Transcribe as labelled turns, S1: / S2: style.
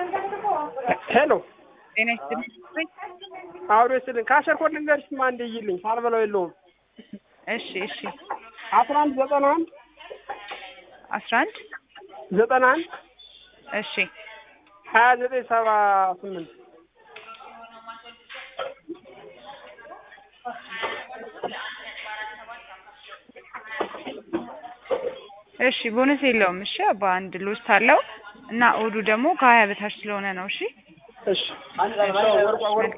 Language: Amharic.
S1: ሄሎ
S2: ጤና ይስጥልኝ።
S1: አውዶ ስልን ከአሸር ኮድ ልንገርሽ ማ እንደይልኝ ሳልበለው የለውም
S2: እሺ እሺ
S1: አስራ አንድ ዘጠና አንድ
S2: አስራ አንድ
S1: ዘጠና አንድ
S2: እሺ
S1: ሀያ ዘጠኝ ሰባ ስምንት
S2: እሺ ቦነስ የለውም። እሺ በአንድ ሎስት አለው እና እሑዱ ደግሞ ከሀያ በታች ስለሆነ ነው። እሺ
S1: እሺ ወርቋ ወርቋ